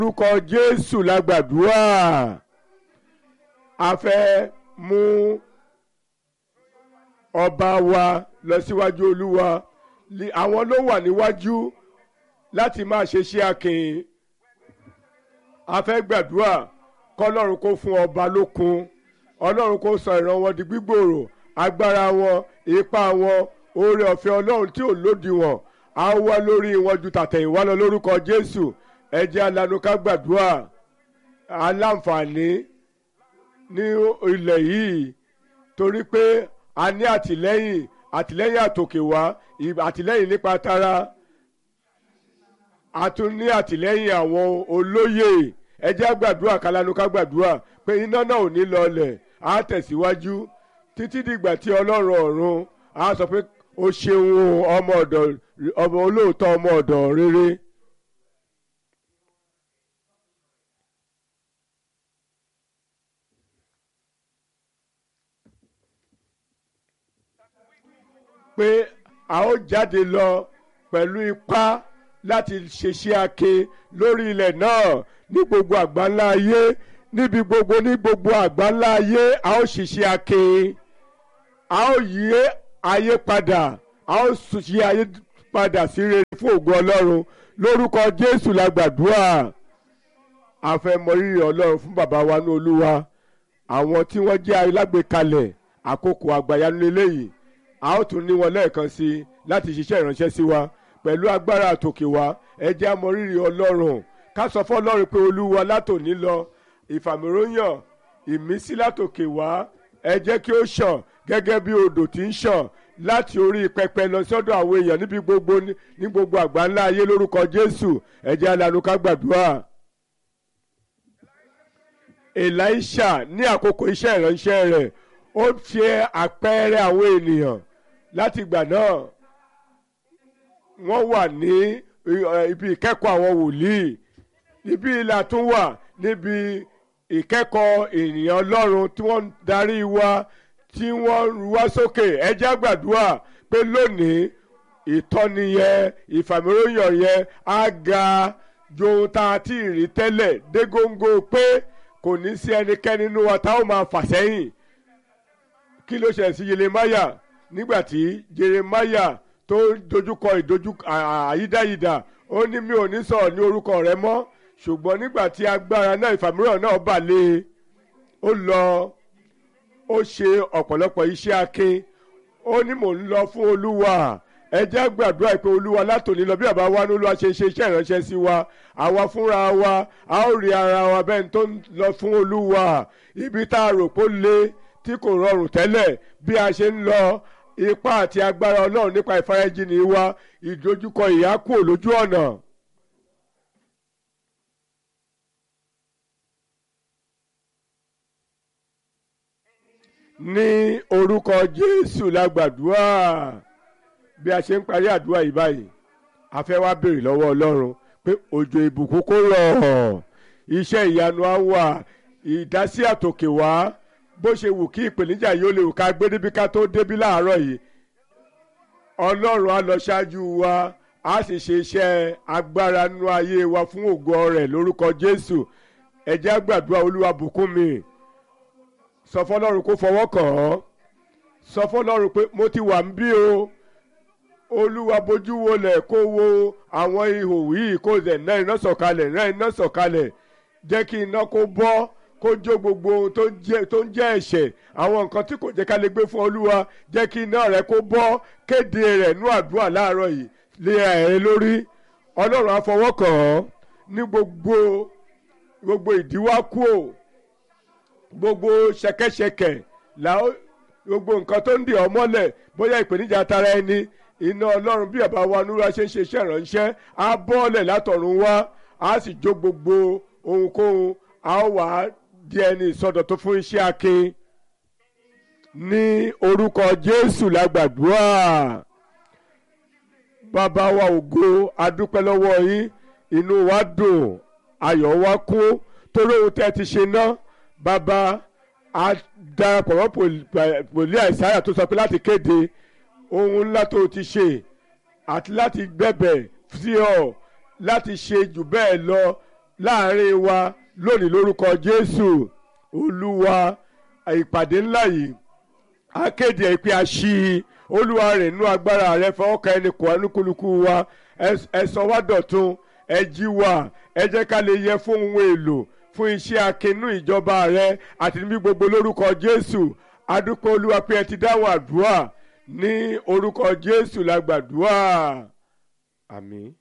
orúkọ jésù la gbàdúrà a fẹ́ mú ọba wa lọ síwájú olúwa Li- àwọn ló wà níwájú láti máa ṣe iṣẹ́ akin a fẹ́ gbàdúrà kọ́lọ́run kó fún ọba lókun ọlọ́run kó sọ ìran wọn di gbígbòòrò agbára wọn ipá wọn oore ọ̀fẹ́ ọlọ́run tí ò lódiwọ̀n á wá lórí wọn ju tàtẹ̀yìnwá lọ lórúkọ jésù ẹ jẹ́ alanu ká gbàdúrà aláǹfààní ní ilẹ̀ yìí torí pé a ní àtìlẹ́yìn àtìlẹ́yìn àtòkè wá ì- àtìlẹ́yìn nípa tara a tún ní àtìlẹ́yìn àwọn olóyè ẹ jẹ́ gbàdúrà kálánú ká gbàdúrà pé iná náà ò ní lọlẹ̀ á tẹ̀síwájú títí dìgbà tí ọlọ́run ọ̀run á sọ pé o ṣeun o, ọmọ ọ̀dọ̀ ọmọ olóòótọ́ ọmọ ọ̀dọ̀ rere. pé a ó jáde lọ pẹ̀lú ipá láti ṣeṣẹ́ ake lórí ilẹ̀ náà ní gbogbo àgbáńlá ayé níbi gbogbo ní gbogbo àgbáńlá ayé a ó ṣiṣẹ́ ake a ó yí ayé padà a ó ṣí ayé padà sí rere fún ògo ọlọ́run lórúkọ jésù la gbàdúrà a fẹ́ mọ rírì ọlọ́run fún bàbá wa ní olúwa àwọn tí wọ́n jẹ́ alágbèékalẹ̀ àkókò àgbàyanu lélẹ́yìí a ó tún ní wọn lẹ́ẹ̀kan sí i láti ṣiṣẹ́ ìránṣẹ́ sí wa pẹ̀lú agbára àtòkè wa ẹ jẹ́ á mọ rírì ọlọ́run ká sọ fọlọ́run pé olúwa látòní lọ ìfàmìróyàn ìmísí látòkè wá ẹ jẹ́ kí ó ṣàn gẹ́gẹ́ bí odò tí ń ṣàn láti orí pẹpẹ lọ sọ́dọ̀ àwọn èèyàn níbi gbogbo ní gbogbo àgbáńlá ayé lórúkọ jésù ẹ jẹ́ alanu ká gbàdúrà. elisha ní àkókò iṣẹ́ ìránṣẹ́ rẹ̀ ó ṣe àpẹẹrẹ àwọn ènìyàn láti ìgbà náà wọ́n wà ní eh, ibi ìkẹ́kọ̀ọ́ àwọn wòlíì ibi ìlà tún wà níbi ìkẹ́kọ̀ọ́ ènìyàn ọlọ́run tí wọ́n ń darí wa tí wọ́n ń ru wá sókè ẹ jẹ́ á gbàdúrà pé lónìí ìtọ́ni yẹn ìfàmìróyàn yẹn á ga ju ohun tá a ti rí tẹ́lẹ̀ dé góńgó pé kò ní sí ẹnikẹ́ni nínú wa tá ó máa fà sẹ́yìn kí ló ṣẹlẹ̀ sí yeremaya nígbà tí yeremaya tó dojúkọ ìdojú àyídáyidà ó ní mi ò ní sọ̀rọ̀ ní orúkọ rẹ mọ́ ṣùgbọ́n nígbà tí agbára náà ìfàmìíràn náà bà lé e ó lọ ó ṣe ọ̀pọ̀lọpọ̀ iṣẹ́ akin ó ní mò ń lọ fún olúwa ẹ jẹ́ gbàdúrà pé olúwa látòní lọ bí bàbá wa ní olúwa ṣe ṣe iṣẹ́ ìránṣẹ́ sí wa àwa fúnra wa a ó rí ara wa bẹ́ẹ̀ tó ń lọ fún olúwa ibi tá a rò pé ó le tí kò rọrùn tẹ́lẹ̀ bí a ṣe ń lọ ipá àti agbára ọlọ́run nípa ìfarajìnì wa ìdojúkọ ìyà kúrò lójú ọ̀nà. ní orúkọ jésù la gbàdúrà bí a ṣe ń parí àdúrà yìí báyìí a fẹ́ wá béèrè lọ́wọ́ ọlọ́run pé òjò ìbùkún kó rọ̀ iṣẹ́ ìyanu á wà ìdásí àtòkè wá bó ṣe wù kí ìpèníjà yìí ó lè wù ká gbé débi ká tó débí láàárọ̀ yìí ọlọ́run á lọ ṣáájú wa á sì ṣe iṣẹ́ agbára nínú ayé wa fún ògo rẹ̀ lórúkọ jésù ẹ jẹ́ á gbàdúrà olúwa bùkún mi sọ fọlọ́run kó fọwọ́ kàn án sọ fọlọ́run pé mo ti wà ń bí o olúwa bójú wọlẹ̀ kó wo àwọn ihò yìí kó zẹ̀ ná iná sọ̀kalẹ̀ ná iná sọ̀kalẹ̀ jẹ́ kí iná kó bọ́ kó jó gbogbo ohun tó jẹ́ tó ń jẹ́ ẹ̀ṣẹ̀ àwọn nǹkan tí kò jẹ́ ká lè gbé fún olúwa jẹ́ kí iná rẹ̀ kó bọ́ kéde rẹ̀ nú àdúrà láàárọ̀ yìí lé ẹ̀ lórí ọlọ́run á fọwọ́ kàn án ní gbogbo gbogbo ìdíwá kúò gbogbo ṣẹ̀kẹ̀ṣẹ̀kẹ̀ làó gbogbo nǹkan tó ń dì ọ́ mọ́lẹ̀ bóyá ìpèníjà tara ẹni iná ọlọ́run bí bàbá wa nura ṣe ń ṣe iṣẹ́ ìránṣẹ́ á bọ́ọ̀lẹ̀ látọ̀run wá á sì jó gbogbo ohunkóhun á wà á di ẹni ìsọdọ̀tún fún iṣẹ́ akin ní orúkọ jésù lágbàdúrà bàbá wa ògo adúpẹ́ lọ́wọ́ yín inú wa dùn ayọ̀ wa kún torí ohun tẹ́ ti ṣe ná bàbá a darapọ̀ mọ́ pòlí àìsáyà tó sọ pé láti kéde ohun ńlá tó ti ṣe àti láti gbẹ̀bẹ̀ sí ọ láti ṣe jù bẹ́ẹ̀ lọ láàrin wa lónìí lórúkọ jésù olúwa ìpàdé ńlá yìí akéde ẹ̀ pé a ṣí i olúwa rẹ̀ nú agbára rẹ̀ fọwọ́ kan ẹni kò ẹnukuluku wa ẹ sọ wá dọ̀tun ẹ jí wa ẹ jẹ́ ká lè yẹ fún ohun èlò fún iṣẹ́ akinú ìjọba rẹ àti níbi gbogbo lórúkọ jésù adúpẹ́ olúwa pé ẹ ti dáhùn àdúrà ní orúkọ jésù la gbàdúrà àmín.